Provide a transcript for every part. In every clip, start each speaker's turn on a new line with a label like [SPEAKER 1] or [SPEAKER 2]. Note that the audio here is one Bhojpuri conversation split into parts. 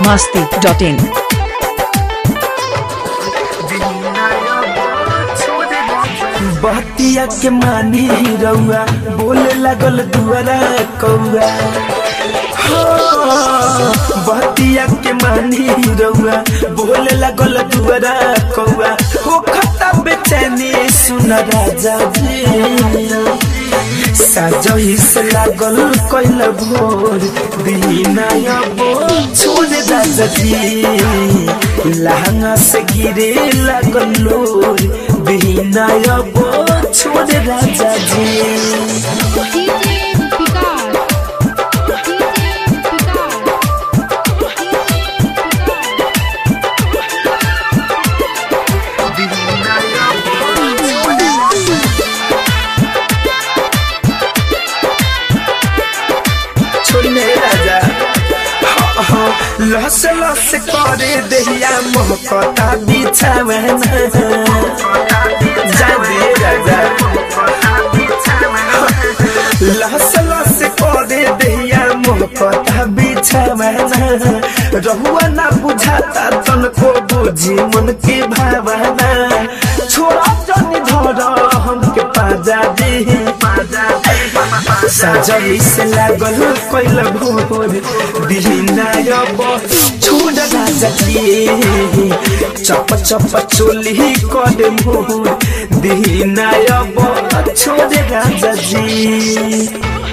[SPEAKER 1] biharmasti.in
[SPEAKER 2] बहतिया के मानी रउआ बोले लागल दुआरा कौआ हो, बहतिया के मानी रउआ बोले लागल दुआरा कौआ हो खता बेचैनी सुन राजा जी साजही से लागल कैल भोर बिना अबो छोड़ राजा जी लहंगा से गिरे लागल लोर बिना अबो छोड़ राजा जी
[SPEAKER 3] DJ Picard. DJ Picard.
[SPEAKER 2] छोड़ने राजा हाँ, हाँ, लस लस करे दहिया मोहकता बिछावन जा दे राजा लस लस करे दहिया मोहकता बिछावन रहुआ ना बुझाता तनको बुझी मन के भावना छोड़ा जनी धर हमके पाजा दे पाजा सजली से लागल कैल भोर दिहिना अब छोड़ राजा जी चप चप चोली कर मोर दिहिना अब छोड़ राजा जी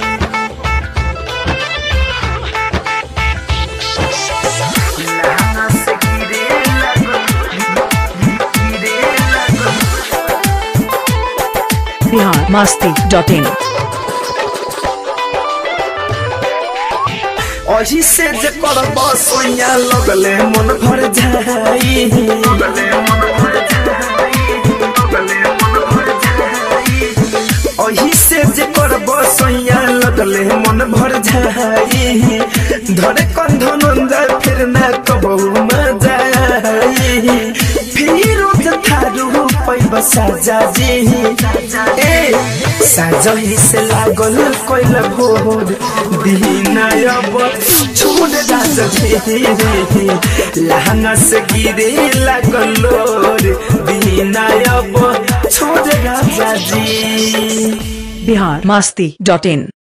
[SPEAKER 1] biharmasti.in
[SPEAKER 2] अही से जे करब सोया लगले मन भर जाई अही से जे करब सोया लगले मन भर जाई धरे कंध नंदा फिर ना कबहू मजा आई फिर थारू पैब साजा जी ए साजही से लागल कैल भोर दिना अब छोड़ राजा जी लहंगा से गिरे लागल लोर दिना अब छोड़ राजा जी
[SPEAKER 1] biharmasti.in